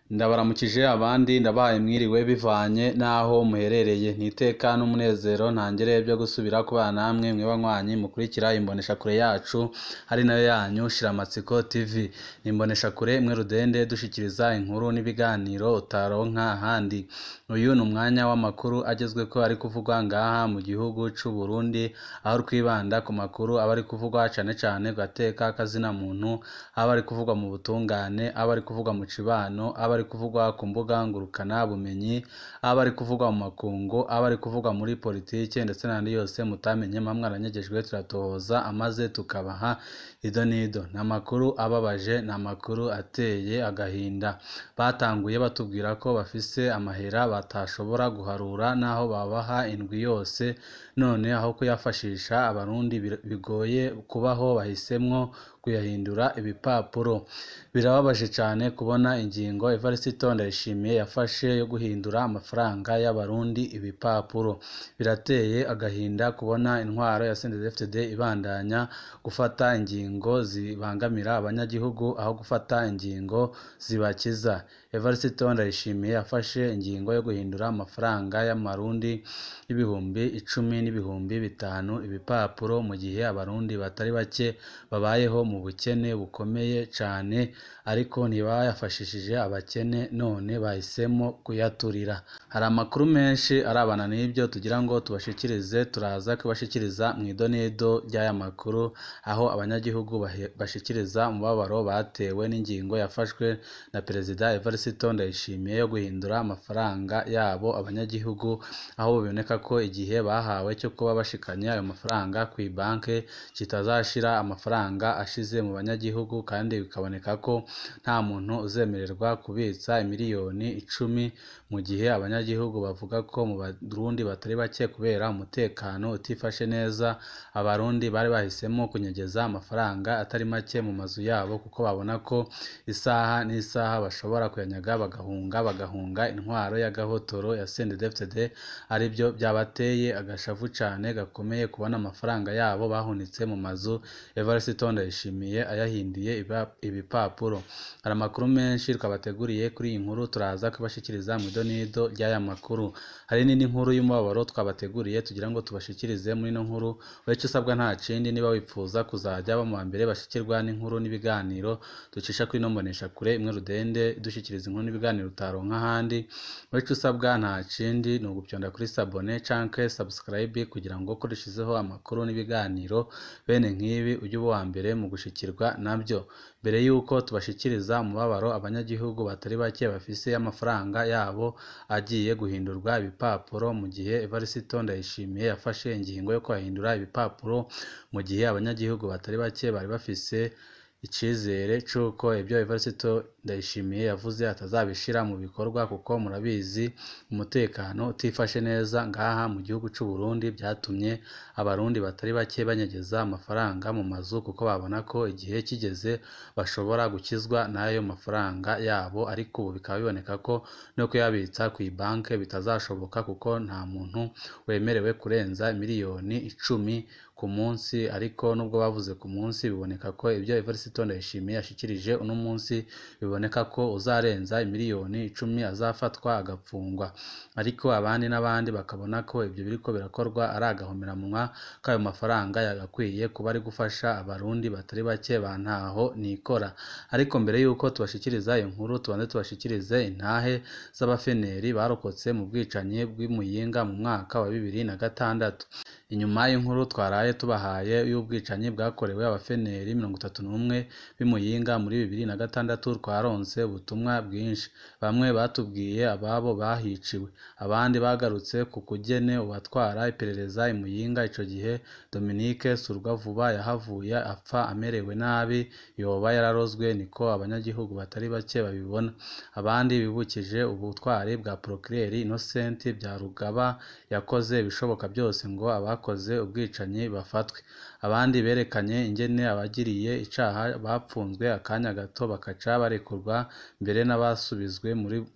ndabaramukije abandi ndabahaye mwiriwe bivanye n'aho muherereye ni iteka n'umunezero ntangere byo gusubira kubana namwe mwe banywanyi mukurikira imboneshakure yacu ari nayo yanyu shiramatsiko tv ni imboneshakure imwe rudende dushikiriza inkuru n'ibiganiro utaronka ahandi uyu ni umwanya w'amakuru agezweko ari kuvugwa ngaha mu gihugu c'u Burundi aho twibanda ku makuru aba ari kuvugwa cane cane ku gateka k'azina muntu aba ari kuvugwa mu butungane aba ari kuvugwa mu cibano aba ari kuvugwa ku mbuga ngurukana bumenyi aba ari kuvugwa mu makungu aba ari kuvugwa muri politike ndetse n'andi yose mutamenye mpamwe aranyegejwe turatohoza amaze tukabaha ido n'ido ni amakuru ababaje ni amakuru ateye agahinda batanguye batubwira ko bafise amahera batashobora guharura n'aho babaha indwi yose none aho kuyafashisha abarundi bigoye kubaho bahisemwo kuyahindura ibipapuro birababaje cane kubona ingingo Evariste Ndayishimiye yafashe yo guhindura amafaranga y'abarundi ibipapuro birateye agahinda kubona intwaro ya CNDD-FDD ibandanya gufata ingingo zibangamira abanyagihugu aho gufata ingingo zibakiza Evariste Ndayishimiye yafashe ingingo yo guhindura amafaranga y'amarundi y'ibihumbi icumi n'ibihumbi bitanu ibipapuro mu gihe abarundi batari bake babayeho mu bukene bukomeye cane ariko ntibayafashishije abakene none bahisemo kuyaturira hari amakuru menshi arabana n'ibyo tugira ngo tubashikirize turaza kubashikiriza mu idonedo ry'aya makuru aho abanyagihugu bashikiriza umubabaro batewe n'ingingo yafashwe na perezida Evariste Ndayishimiye yo guhindura amafaranga yabo abanyagihugu aho biboneka ko igihe bahawe cyo kuba bashikanye ayo mafaranga ku banke kitazashira amafaranga ashize mu banyagihugu kandi bikaboneka ko nta muntu uzemererwa kubitsa miliyoni icumi mu gihe abanyagihugu bavuga ko mu Barundi batari bake kubera umutekano utifashe neza abarundi bari bahisemo kunyegeza amafaranga atari make mu mazu yabo kuko babona ko isaha n'isaha bashobora kuyanyaga bagahunga bagahunga intwaro y'agahotoro ya CNDD-FDD aribyo byabateye agashavu cane gakomeye kubona amafaranga yabo bahunitse mu mazu Evariste Ndayishimiye ayahinduye ibipapuro hari amakuru menshi twabateguriye kuri iyi nkuru turaza kubashikiriza mu idonido ry'aya makuru hari n'indi nkuru y'umubabaro twabateguriye tugira ngo tubashikirize muri ino nkuru uretse usabwa nta kindi niba wifuza kuzajya baba mu mbere bashikirwa n'inkuru n'ibiganiro ducisha kuri ino mboneshakure imwe rudende dushyikiriza inkuru n'ibiganiro utaronka ahandi uretse usabwa nta kindi ni ugupyonda kuri sabone canke subscribe kugira ngo ko dushizeho amakuru n'ibiganiro bene nk'ibi ujye uba uwa mbere mu gushikirwa nabyo mbere y'uko tubashikiriza umubabaro abanyagihugu batari bake bafise amafaranga yabo agiye guhindurwa ibipapuro mu gihe Evariste Ndayishimiye yafashe ingingo yo kuhahindura ibipapuro mu gihe abanyagihugu batari bake bari bafise icizere c'uko ibyo Evariste Ndayishimiye yavuze atazabishira mu bikorwa kuko murabizi umutekano utifashe neza ngaha mu gihugu c'u Burundi byatumye abarundi batari bake banyegeza amafaranga mu mazu kuko babona ko igihe kigeze bashobora gukizwa n'ayo mafaranga yabo ariko ubu bikaba biboneka ko no kuyabitsa ku banke bitazashoboka kuko nta muntu wemerewe kurenza miliyoni icumi ku munsi ariko nubwo bavuze ku munsi biboneka ko ibyo Evariste Ndayishimiye yashikirije uno munsi biboneka ko uzarenza miliyoni icumi azafatwa agapfungwa ariko abandi n'abandi bakabona ko ibyo biriko birakorwa ari agahomeramunwa k'ayo mafaranga yagakwiye kuba ari gufasha abarundi batari bake bantaho nikora ariko mbere y'uko tubashikiriza iyo nkuru tubanze tubashikirize intahe z'abafeneri barokotse mu bwicanyi bw'imuyinga mu mwaka wa bibiri na gatandatu inyuma y'inkuru twaraye tubahaye y'ubwicanyi bwakorewe abafeneri mirongo itatu n'umwe b'imuyinga muri bibiri na gatandatu twaronse ubutumwa bwinshi bamwe batubwiye ababo bahiciwe abandi bagarutse ku kugene uwatwara iperereza imuyinga ico gihe Dominique Surwavuba yahavuye apfa amerewe nabi yoba yararozwe niko abanyagihugu batari bake babibona abandi bibukije ubutwari bwa Procureur Innocent Byarugaba yakoze ibishoboka byose ngo abakoze ubwicanyi bafatwe abandi berekanye ingene abagiriye icaha bapfunzwe akanya gato bakaca barekurwa mbere n'abasubizwe muri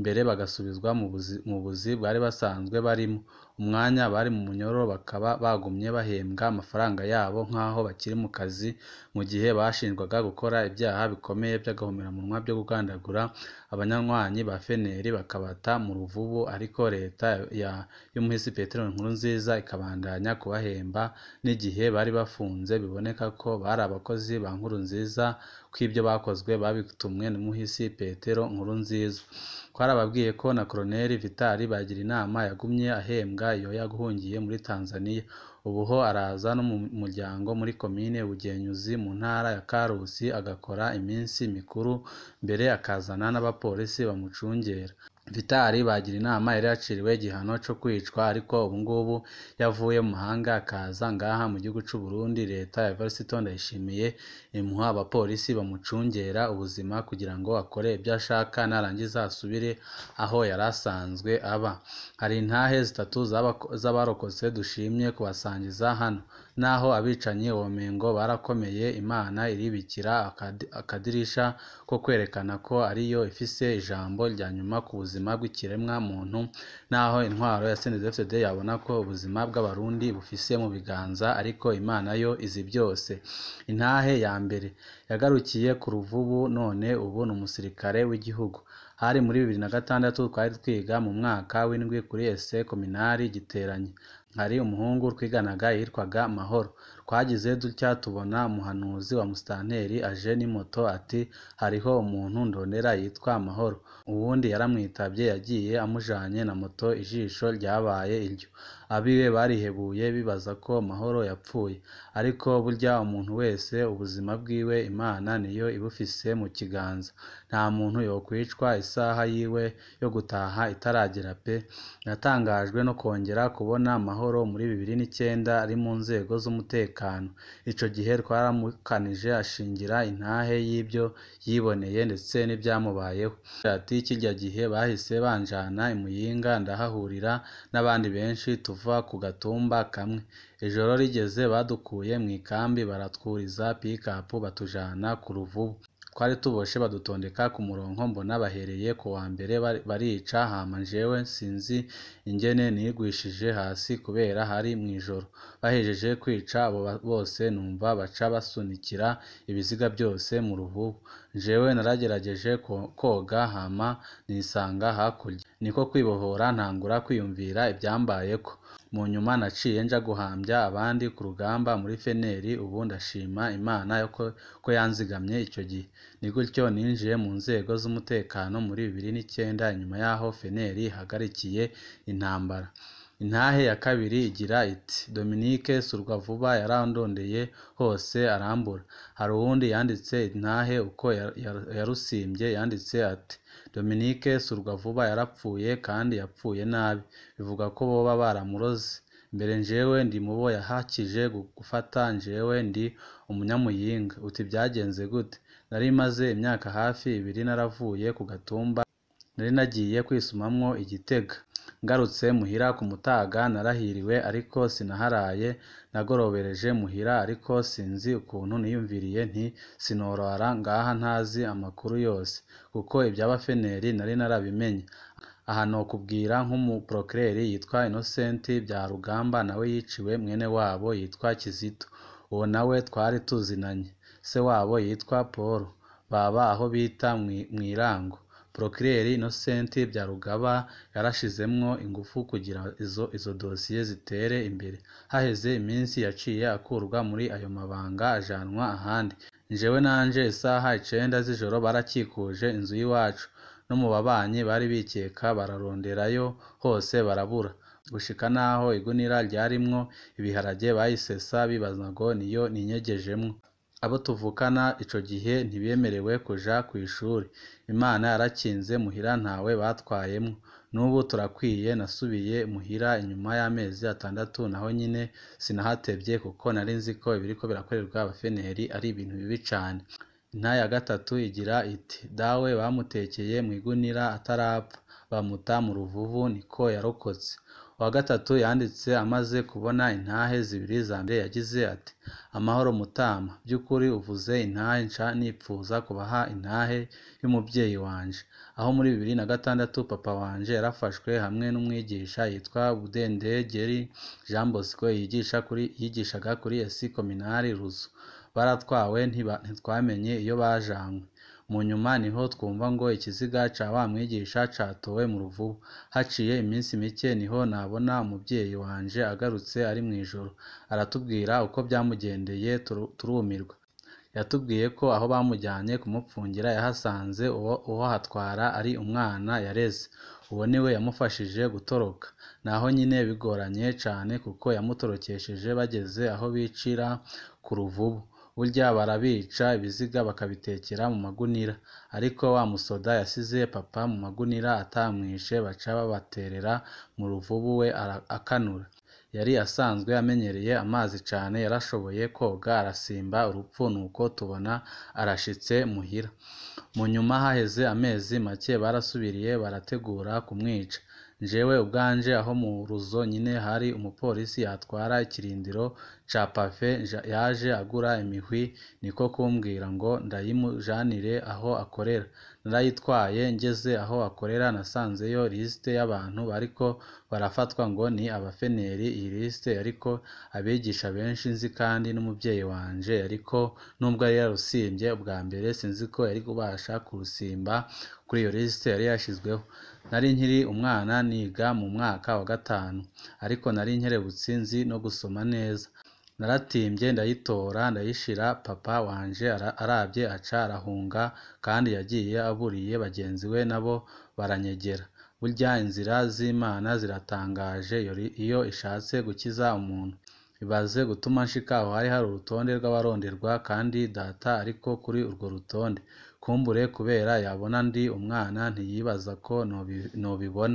mbere bagasubizwa mu buzi bari basanzwe barimo umwanya bari mu munyororo bakaba bagumye bahembwa amafaranga yabo nk'aho bakiri mu kazi mu gihe bashinjwaga gukora ibyaha bikomeye by'agahomeраmunwa byo kugandagura abanywanyi ba FNL bakabata mu ruvubu ariko leta y'umuhisi Petero Nkurunziza ikabandanya kubahemba n'igihe bari bafunze biboneka ko bari abakozi ba Nkurunziza ko ibyo bakozwe babitumwe n'umuhisi Petero Nkurunziza twarababwiye ko na Colonel Vital Bagirinama yagumye ahembwa iyo yaguhungiye muri Tanzania ubu ho araza no mu muryango muri komine Bugenyuzi mu ntara ya Karusi agakora iminsi mikuru mbere akazana n'abapolisi bamucungera Vital Bagirinama yari yaciriwe igihano cyo kwicwa ariko ubu ngubu yavuye mu mahanga akaza ngaha mu gihugu cy'u Burundi leta ya Evariste Ndayishimiye imuha abapolisi bamucungera ubuzima kugira ngo akore ibyo ashaka narangiza asubire aho yari asanzwe aba hari intahe zitatu z'abarokotse dushimye kubasangiza hano naho abicanyi womengo barakomeye Imana iribikira akadirisha ko kwerekana ko ariyo ifise ijambo rya nyuma ku buzima bw'ikiremwa muntu naho intwaro ya CNDD-FDD yabona ko ubuzima bw'abarundi bufise mu biganza ariko Imana yo izi byose intahe ya mbere yagarukiye ku ruvubu none ubu ni umusirikare w'igihugu hari muri bibiri na gatandatu twari twiga mu mwaka w'indwi kuri ese kominari giteranye hari umuhungu twiganaga yitwaga Mahoro twagize dutya tubona umuhanuzi wa musitanteri aje n'imoto ati hariho umuntu ndondera yitwa Mahoro uwundi yaramwitabye yagiye amujanye na moto ijisho ryabaye iryo abiwe barihebuye bibaza ko Mahoro yapfuye ariko burya umuntu wese ubuzima bwiwe Imana niyo ibufise mu kiganza nta muntu yokwicwa isaha yiwe yo gutaha itaragera pe natangajwe no kongera kubona Mahoro muri bibiri n'icyenda ari mu nzego z'umutekano ico gihe twaramukanije ashingira intahe y'ibyo yiboneye ndetse n'ibyamubayeho ati kirya gihe bahise banjana i Muyinga ndahahurira n'abandi benshi tuva ku gatumba kamwe ijoro rigeze badukuye mu ikambi baratwuriza pikapu batujana ku ruvubu twari tuboshe badutondeka ku murongo mbona bahereye ku wa mbere barica hama jewe sinzi ingene nigwishije hasi kubera hari mw'ijoro bahejeje kwica abo bose numva baca basunikira ibiziga byose mu ruvubu jewe naragerageje koga hama nisanga hakurya niko kwibohora ntangura kwiyumvira ibyambayeko mu nyuma naciye nja guhambya abandi ku rugamba muri feneri ubu ndashima imana ko yanzigamye icyo gihe ni gutyo ninjiye mu nzego z'umutekano muri bibiri n'icyenda nyuma y'aho feneri ihagarikiye intambara intahe ya kabiri igira iti Dominique Surwavuba yarandondeye hose arambura hari uwundi yanditse intahe uko yarusimbye yanditse ati Dominique Surwavuba yarapfuye kandi yapfuye nabi bivuga ko boba baramuroze mbere njewe ndi mubo yahakije gufata njewe ndi umunyamuyinga uti byagenze gute nari maze imyaka hafi ibiri naravuye ku gatumba nari nagiye kwisumamwo igitega ngarutse muhira ku mutaga narahiriwe ariko sinaharaye nagorobereje muhira ariko sinzi ukuntu niyumviriye nti sinorara ngaha ntazi amakuru yose kuko iby'abafeneri nari narabimenye aha nokubwira nk'umuprokireri yitwa Innocent Byarugamba nawe yiciwe mwene wabo yitwa Kizito uwo nawe twari tuzinanye se wabo yitwa Paul baba aho bita mw'irango Procureri Innocent Byarugaba yarashizemwo ingufu kugira izo izo dosiye zitere imbere haheze iminsi yaciye akurwa muri ayo mabanga ajanwa ahandi njewe nanje isaha icenda z'ijoro barakikuje inzu y'iwacu no mu babanyi bari bikeka bararonderayo hose barabura gushika naho igunira ryarimwo ibiharage bayisesa bibaza ngo niyo ninyegejemwo abo tuvukana ico gihe ntibemerewe kuja kw'ishuri imana yarakinze muhira ntawe batwayemwo n'ubu turakwiye nasubiye muhira inyuma y'amezi atandatu naho nyine sinahatevye kuko nari nzi ko ibiriko birakorerwa abafeneri ari ibintu bibi cane inta ya gatatu igira iti dawe bamutekeye mw'igunira atarapfa bamuta mu ruvuvu niko yarokotse uwa gatatu yanditse amaze kubona intahe zibiri za mbere yagize ati amahoro mutama by'ukuri uvuze intahe nca nipfuza kubaha intahe y'umubyeyi wanje aho muri bibiri na gatandatu papa wanje yarafashwe hamwe n'umwigisha yitwa Budendegeri Jean Bosco yigisha kuri yigishaga kuri esi kominari Ruzu baratwawe ntitwamenye iyo bajanywe mu nyuma niho twumva ngo ikiziga ca wa mwigisha catowe mu ruvubu haciye iminsi mike niho nabona umubyeyi wanje agarutse ari mu ijoro aratubwira uko byamugendeye turumirwa yatubwiye ko aho bamujyanye kumupfungira yahasanze uwo hatwara ari umwana yareze uwo niwe yamufashije gutoroka naho nyine bigoranye cane kuko yamutorokesheje bageze aho bicira ku ruvubu burya barabica ibiziga bakabitekera mu magunira ariko wa musoda yasize papa mu magunira atamwishe baca babaterera mu ruvubu we akanura yari asanzwe amenyereye amazi cane yarashoboye koga arasimba urupfu nuko tubona arashitse muhira mu nyuma haheze amezi make barasubiriye barategura kumwica njewe ubwanje aho mu ruzo nyine hari umupolisi yatwara ikirindiro ca pafe yaje agura imihwi niko kumbwira ngo ndayimujanire aho akorera narayitwaye ngeze aho akorera nasanzeyo lisite y'abantu bariko barafatwa ngo ni abafeneri iyi lisite ariko abigisha benshi nzi kandi n'umubyeyi wanje ariko nubwo yari yarusimbye ubwa mbere sinzi ko yari kubasha kurusimba kuri iyo lisite yari yashizweho nari nkiri umwana niga mu mwaka wa gatanu ariko nari nkerebutsi nzi no gusoma neza naratimbye ndayitora ndayishira papa wanje arabye aca arahunga kandi yagiye aburiye bagenzi we nabo baranyegera burya inzira z'imana ziratangaje iyo ishatse gukiza umuntu ibaze gutuma nshika aho hari hari urutonde rw'abaronderwa kandi data ariko kuri urwo rutonde kumbure kubera yabona ndi umwana ntiyibaza ko nobibona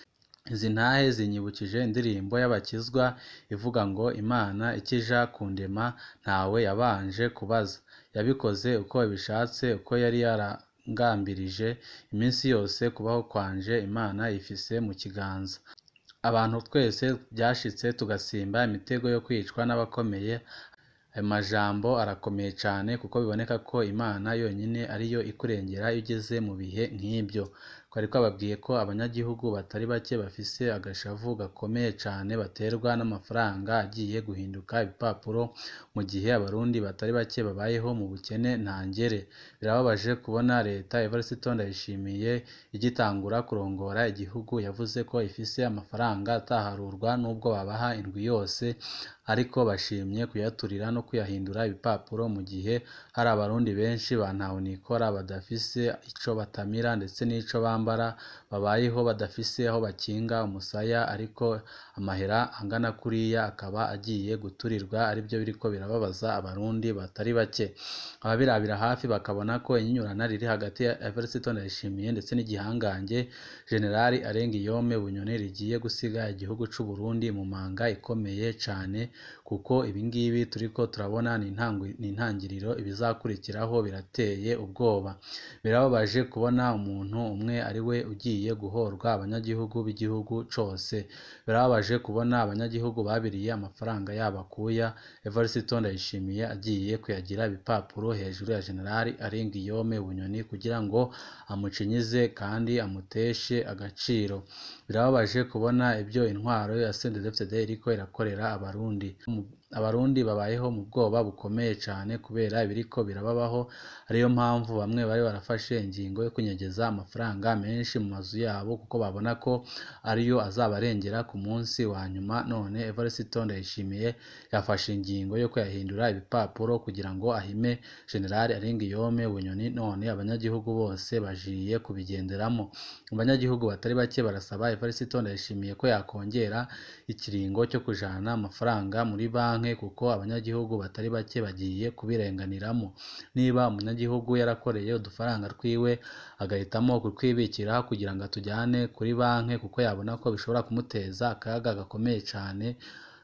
izi ntahe zinyibukije indirimbo y'abakizwa ivuga ngo imana ikija kundema ntawe yabanje kubaza yabikoze uko ibishatse uko yari yarangambirije iminsi yose kubaho kwanje imana ifise mu kiganza abantu twese byashitse tugasimba imitego yo kwicwa n'abakomeye ayo majambo arakomeye cane kuko biboneka ko imana yonyine ariyo ikurengera iyo ugeze mu bihe nk'ibyo twari twababwiye ko abanyagihugu batari bake bafise agashavu gakomeye cane baterwa n'amafaranga agiye guhinduka ibipapuro mu gihe abarundi batari bake babayeho mu bukene ntangere birababaje kubona leta Evariste Ndayishimiye igitangura kurongora igihugu yavuze ko ifise amafaranga ataharurwa nubwo babaha indwi yose ariko bashimye kuyaturira no kuyahindura ibipapuro mu gihe hari abarundi benshi ba ntahonikora badafise ico batamira ndetse n'ico bambara babayeho badafise aho bakinga umusaya ariko amahera angana kuriya akaba agiye guturirwa aribyo biriko birababaza abarundi batari bake ababirabira hafi bakabona ko inyinyurana riri hagati ya Evariste Ndayishimiye ndetse n'igihangange Generali Arengiyome Bunyoni rigiye gusiga igihugu c'u Burundi mu manga ikomeye cane kuko ibingibi turiko turabona ni intangiriro ibizakurikiraho birateye ubwoba birababaje kubona umuntu umwe ari we ugiye guhorwa abanyagihugu b'igihugu cose birababaje kubona abanyagihugu babiriye amafaranga yabo akuya Evariste Ndayishimiye agiye kuyagira ibipapuro hejuru ya Generali Arengiyome Bunyoni kugira ngo amucinyize kandi amuteshe agaciro birababaje kubona ibyo intwaro ya CNDD-FDD iriko irakorera abarundi abarundi babayeho mu bwoba bukomeye cane kubera ibiriko birababaho ariyo mpamvu bamwe bari barafashe ingingo yo kunyegeza amafaranga menshi mu mazu yabo kuko babona ko ariyo azabarengera ku munsi wa nyuma none Evariste Ndayishimiye yafashe ingingo yo kuyahindura ibipapuro kugira ngo ahime Generali Arengiyome Bunyoni none abanyagihugu bose bajiye kubigenderamo abanyagihugu batari bake barasaba Evariste Ndayishimiye ko yakongera ikiringo cyo kujana amafaranga muri banki kuko abanyagihugu batari bake bagiye kubirenganiramo niba umunyagihugu yarakoreye udufaranga twiwe agahitamo kutwibikira kugira ngo atujyane kuri banki kuko yabona ko bishobora kumuteza akaga gakomeye cane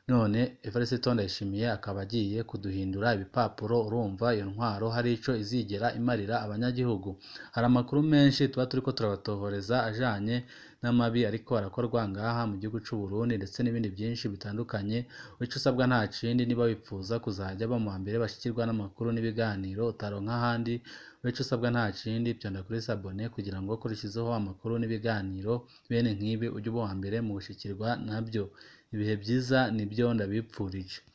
none Evariste Ndayishimiye akaba agiye kuduhindura ibipapuro urumva iyo ntwaro hari ico izigera imarira abanyagihugu hari amakuru menshi tuba turiko turabatohoreza ajanye n'amabi ariko arakorwa ngaha mu gihugu c'u Burundi ndetse n'ibindi byinshi bitandukanye ico usabwa nta kindi niba wipfuza kuzajya ba mu mbere bashikirwa n'amakuru n'ibiganiro utaronka ahandi ico usabwa nta kindi vyonda kuri sabone kugira ngo kurishizeho amakuru n'ibiganiro bene nk'ibi ujye uba uwa mbere mu gushikirwa nabyo ibihe byiza nibyo ndabipfurije